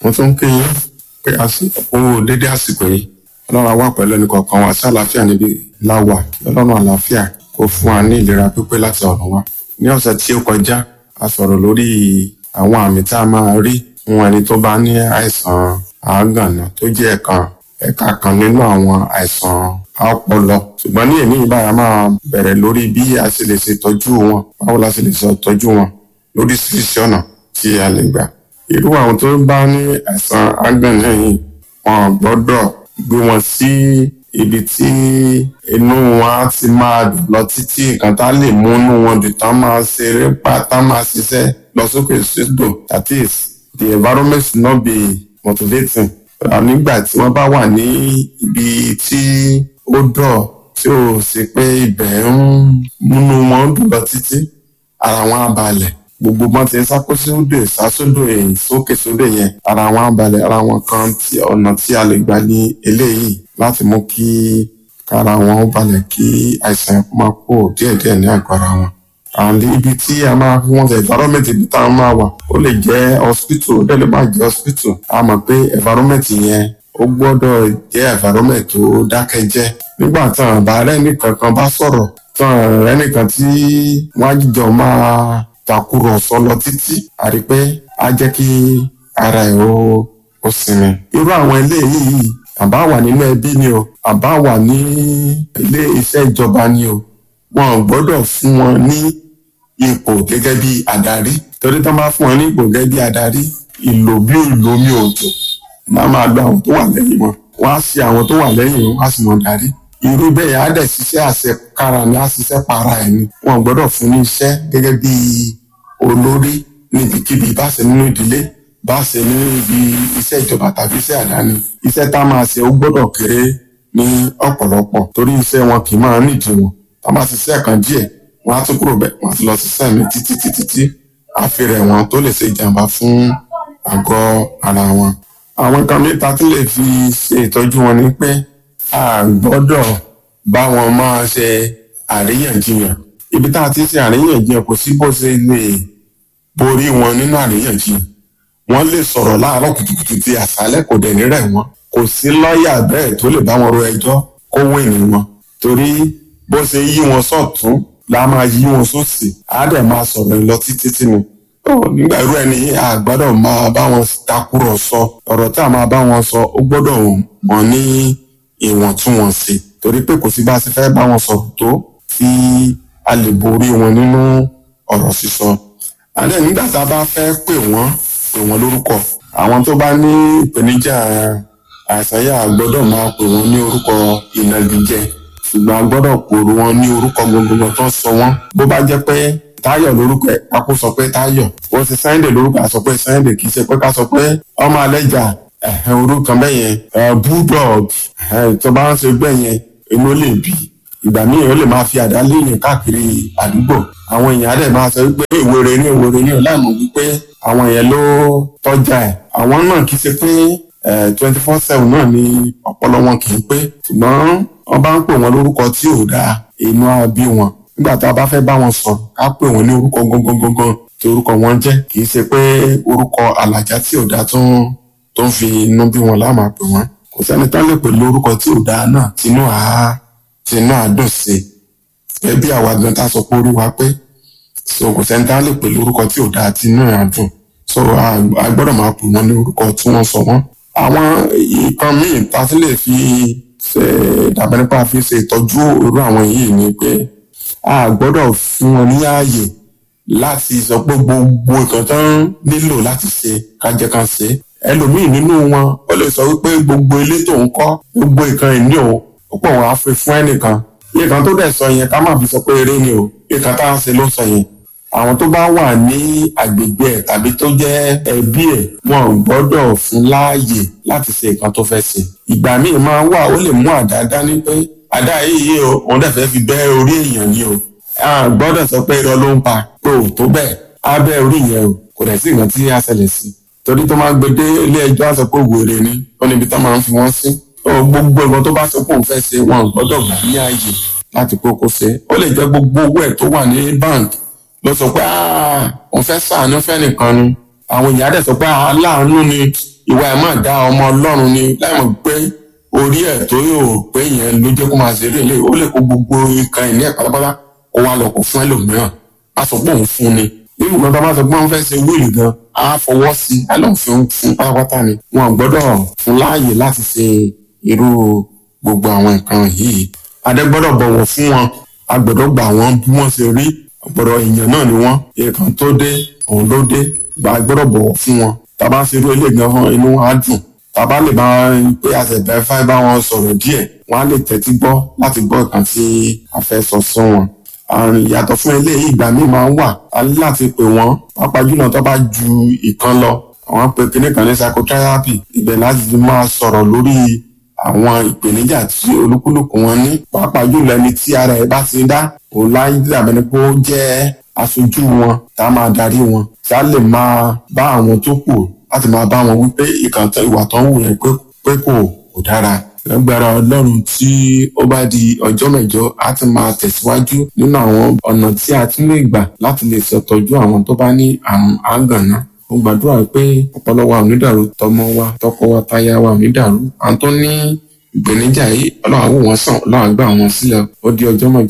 wọ́n tún ń kí yín pé a sì kú dédé àsìkò yìí ọlọ́run á wà pẹ̀lú ẹnì kọ̀ọ̀kan wa sí àlàáfíà níbi láwà kí ọlọ́run àlàáfíà kó fún wa ní ìlera pípé láti ọ̀run wa. ní ọ̀sẹ̀ tí ó kọjá a sọ̀rọ̀ lórí àwọn àmì tá a máa rí fún ẹni tó bá ní àìsàn àágànná tó jẹ́ ẹ̀kan ẹ̀ka kan nínú àwọn àìsàn ọpọlọ ṣùgbọ́n ní èmi ìbára máa bẹ̀rẹ̀ lórí bí a ṣe lè ṣe tọ́jú wọn báwo la ṣe lè ṣe tọ́jú wọn lóríṣiríṣi ọ̀nà tí a lè gbà irú àwọn tó bá ní àìsàn àágànná yìí wọn gbọ́dọ̀ gbé wọn sí ibi tí inú wọn á ti máa dùn lọ títí nǹkan tá lè mú inú wọn dùn tán máa ṣeré pa tán máa ṣiṣẹ́ lọ sókè sódò that is the environment should not be motivating nígbà tí wọ́n bá wà ní ibi tí ó dọ̀ tí ò sí pé ibẹ̀ ń múnú wọn dùn lọ títí ara wọn á balẹ̀ gbogbo bọ́n ti ń sákó sódò ìsásódò èyí sókè sódò yẹn ara wọn á balẹ̀ ara wọn kan tí ọ̀nà tí a lè gbà ní eléyìí láti mú kí kára wọn ó balẹ̀ kí àìsàn yẹn kó máa kó díẹ̀díẹ̀ ní àgọ́ ara wọn. and ibi tí a máa fi wọn ṣe environment ibi tá a máa wà ó lè jẹ́ hospital ó dẹ̀ lè má jẹ́ hospital a mọ̀ pé environment yẹn ó gbọ́dọ̀ jẹ́ environment tó dákẹ́jẹ́ nígbà tí àwọn àbá rẹ̀ nìkan kan bá sọ̀rọ̀ tí àwọn rẹ̀ nìkan tí wọ́n á jìjọ máa takùrọ̀sọ lọ títí àrí pé á jẹ́ kí ara ẹ̀ ó ó sinmi. irú àwọn eléyìí àbá wà nínú ẹbí ni o àbá wà ní ilé iṣẹ́ ìjọba ni o wọn ò gbọ́dọ̀ fún wọn ní ipò gẹ́gẹ́ bí adarí torí tán bá fún wọn ní ipò gẹ́gẹ́ bí adarí ìlò bí ìlò omi òjò máa máa gba àwọn tó wà lẹ́yìn wọn wọ́n á ṣe àwọn tó wà lẹ́yìn wọn á sì mọ̀ darí irú bẹ́ẹ̀ á dẹ̀ ṣiṣẹ́ àṣekára ni á ṣiṣẹ́ para ẹ̀ ni wọn ò gbọ́dọ̀ fún ní iṣẹ́ gẹ́gẹ́ bí olórí níbikíbi bá ṣe nínú ìdílé bá ṣe ní ibi iṣẹ́ ìjọba tàbí iṣẹ́ àdáni iṣẹ́ tá a máa ṣe ó gbọ́dọ̀ kéré ní ọ̀pọ̀lọpọ̀ torí iṣẹ́ wọn kì í máa nídìí wọn tá a bá ṣiṣẹ́ kan díẹ̀ wọ́n á tún kúrò bẹ́ẹ̀ wọ́n á ti lọ ṣiṣẹ́ mi títí títí tí àfihàn wọn tó lè ṣe ìjàmbá fún àgọ́ ara wọn. àwọn nǹkan mẹ́ta tí lè fi ṣe ìtọ́jú wọn ni pé a gbọ́dọ̀ bá wọn máa ṣe àríyànjiyàn ibi tá a ti ṣe àríyànjiyàn kò sí bó ṣe lè borí wọn nínú àríyànjiyàn wọ́n lè sọ̀rọ̀ láàárọ̀ kùtùkùtù tí àṣálẹ́ kò dẹ̀ ní rẹ̀ wọ́n kò sí lọ́ọ̀yà bẹ́ẹ̀ tó lè bá wọn ro ẹjọ́ kó wéènì wọn torí bó ṣe yí wọn sọ̀tún la máa yí wọn sósì á dẹ̀ máa sọ̀rọ̀ lọ títí tí ni. ó nígbà irú ẹni a gbọ́dọ̀ máa bá wọn takùrọ̀sọ ọ̀rọ̀ tá a máa bá wọn sọ ó gbọ́dọ̀ mọ̀ ní ìwọ̀ntúnwọ̀nsì torí pé kò sí bá a ṣe fẹ́ bá wọn sọ̀rọ̀ tó tí a lè borí wọn nínú ọ̀rọ̀ sísọ. àdé nígbà tá a bá fẹ́ pè wọ́n pè wọ́n lórúkọ àwọn tó bá ní ìpèníjà àìsàn yà gbọ́dọ̀ máa pè wọ́n ní orúkọ ìnagijẹ ṣùgbọ́n a gbọ́dọ̀ pòrò wọn ní orúkọ gbogbo tó sọ wọ́n bó bá jẹ́ pé táyọ̀ lórúkọ ẹ̀ kákó sọ pé táyọ̀ ó ti sáyẹ́ndè lórúkọ àsọ pé sáyẹ́ndè kì í ṣe pé ká sọ pé ọmọ alẹ́jà orúkọ bẹ́ẹ̀ yẹn bulldog tó bá ń ṣe bẹ́ẹ̀ yẹn inú lè bí ìgbà míì ó lè máa fi àdá léèyàn káàkiri àdúgbò àwọn èèyàn á dẹ̀ máa sọ wípé ìwèrè ní ìwèrè ní ọ̀làmù wípé àwọn yẹn ló tọ́jà ẹ̀ àwọn náà kì í ṣe pé twenty four seven náà ni ọpọlọ wọn kì í pé ṣùgbọ́n wọ́n bá ń pè wọ́n lórúkọ tí ò dáa inú á bí wọn nígbà tá a bá fẹ́ bá wọn sọ̀rọ̀ ká pè wọ́n ní orúkọ gangan tí orúkọ wọn jẹ́ kì í ṣe pé orúkọ àlàjá tí ò dáa tó ń tó ń fi inú bí wọn láàmà pè wọ́n kò sẹ́ni tán lè pè lórúkọ tí ò dáa náà tinú àá tinú àádùn sí ẹ bí àwa gan tá a sọ pé orí wa pé so kò sẹ́ni tá a lè pè lórúkọ tí ò dáa tinú àádùn so a gbọ́dọ̀ máa pè wọ́n ní orúkọ tí wọ́n sọ wọ́n àwọn nǹkan míì tá a ti lè fi ṣe dàbẹ́ nípa fi ṣe ìtọ́jú irú àwọn yìí ni pé a gbọ́dọ̀ fún wọn ní ààyè láti sọ pé gbogbo nǹkan tó ń nílò láti ṣe kájẹ́ kan ṣe ẹlòmíì nínú wọn ó lè sọ wípé gbogbo ilé tó ń kọ́ gbogbo nǹkan ìní o ó pọ̀ wọn á fi fún ẹnìkan nǹkan tó dẹ̀ sọ yẹn ká má fi sọ pé eré ni o nǹkan tá à ń ṣe ló sọ yẹn àwọn tó bá wà ní agbègbè ẹ̀ tàbí tó jẹ́ ẹbí ẹ̀ wọn ò gbọ́dọ̀ fún láàyè láti ṣe nǹkan tó fẹ́ ṣe ìgbà míì máa wà ó lè mú àdá dání pé àdá yìí o òun dẹ̀ fẹ́ fi bẹ́ orí èèyàn ni o a gbọ́dọ̀ sọ pé irọ́ ló ń pa pé ò tó bẹ́ẹ̀ á bẹ́ orí yẹn o kò dẹ̀ sí nǹkan tí á ṣẹlẹ̀ sí torí tó máa gbé dé ilé ẹjọ́ á sọ pé wèrè ni ó níbi tó máa ń fi wọ́n sí gbogbo nǹkan tó bá sọ pé òun fẹ́ ṣe wọn ò gbọ́dọ̀ gbà ní ààyè láti kókó ṣe ó lè jẹ́ gbogbo owó ẹ̀ tó wà ní báǹkì ló sọ pé òun fẹ́ ṣàánú fẹ́ nìkan ni àwọn èèyàn dẹ̀ sọ pé aláàánú ni ìwà ẹ̀ máa dá ọmọ ọlọ́run ni láì mọ̀ pé orí ẹ̀ tó yóò pé yẹn ló jẹ́ kó máa ṣeré ilé ó lè kó gbogbo nǹkan ìní ẹ̀ pátápátá kó wá lọ kó fún ẹlòmíràn á sọ pé òun fún ni nínú ìgbà tó bá sọ pé wọ́n fẹ́ ṣe wíìlì gan á fọwọ́ sí i á lọ́n fi fún pátápátá ni wọn gbọ́dọ̀ fún láàyè láti ṣe irú gbogbo àwọn nǹkan yìí adé gbọ́dọ̀ bọ̀wọ̀ fún wọn a gbọ́dọ̀ gbà wọ́n bí wọ́n ṣe rí ọ̀pọ̀lọpọ̀ èèyàn náà ni wọ́n nǹkan tó dé òun ló dé gbà gbọ́dọ̀ bọ̀wọ̀ fún wọn tàbá ṣe irú ilé gan fún inú wa dùn tàbá lè bá pé àtẹ̀bẹ̀ fáì bá wọn sọ̀rọ̀ díẹ̀ wọ́n á lè tẹ́tí gbọ́ láti gbọ́ nǹkan tí a fẹ́ sọ sọ wọn. àrùn ìyàtọ̀ fún eléyìí ìgbà míì máa ń wà a ní láti pè wọ́n pàápàá jùlọ tó bá ju ìkan lọ àwọn pé kinní kan ní psychotherapy ibẹ̀ láti máa sọ̀rọ̀ lórí àwọn ìpèníjà tí olúkúlùkù wọn ní pàápàá jùlọ ẹni tí ara ẹ̀ bá ti dá òun láyé dàbẹ̀ ni pé ó jẹ́ aṣojú wọn tá a máa darí wọn tá a lè máa bá àwọn tó kù láti máa bá wọn wípé ìkàntọ ìwà tó ń wù yẹn pé kò kò dára lágbára ọlọ́run tí ó bá di ọjọ́ mẹ́jọ á ti máa tẹ̀síwájú nínú àwọn ọ̀nà tí a tún lè gbà láti lè ṣètọ́jú àwọn tó bá ní àrùn àgànná mo gbàdúrà pé ọpọlọ wa ò ní dàrú tọmọ wa tọkọ wa táyà wa ò ní dàrú àwọn tó ní ìpèníjà yìí ọlọ́run àwò wọn sàn ọlọ́run àgbà wọn sílẹ̀ ó di ọjọ́ mẹ́jọ